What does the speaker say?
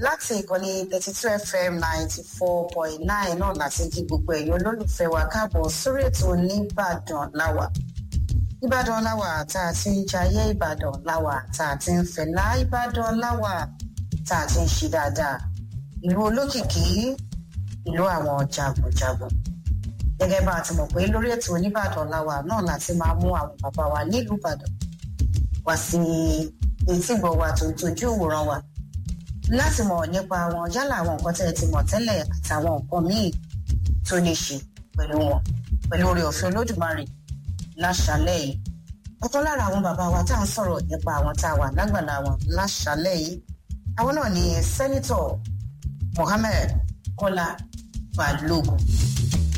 láti ìkànnì thirty two fm ninety four point nine náà láti kí gbogbo ẹ̀yin olólùfẹ́ wa káàbọ̀ sórí ètò nìbàdàn láwà ìbàdàn láwà tá a ti ń jayé ìbàdàn láwà tá a ti ń fẹ̀lá ìbàdàn láwà tá a ti ń ṣe dáadáa ìlú olókìkí ìlú àwọn jagunjagun gẹ́gẹ́ bá a ti mọ̀ pé lórí ètò oníbàdàn láwà náà láti máa mú àwọn bàbá wa nílùú ìbàdàn wá sí etígbọ̀ wa tó ń tojú ìwòran wa láti mọ̀ nípa wọn yálà àwọn nǹkan tẹ́ ẹ ti mọ̀ tẹ́lẹ̀ àtàwọn nǹkan míì tó ní ṣe pẹ̀lú wọn pẹ̀lú oore ọ̀fẹ́ olódùmarè láṣálẹ̀ yìí ọ̀kan lára àwọn bàbá wa tá à ń sọ̀rọ̀ nípa àwọn tá a wà lágbàlá wọn láṣálẹ̀ yìí àwọn náà ni sẹ́nitọ̀ mohammed kọ́lá balógun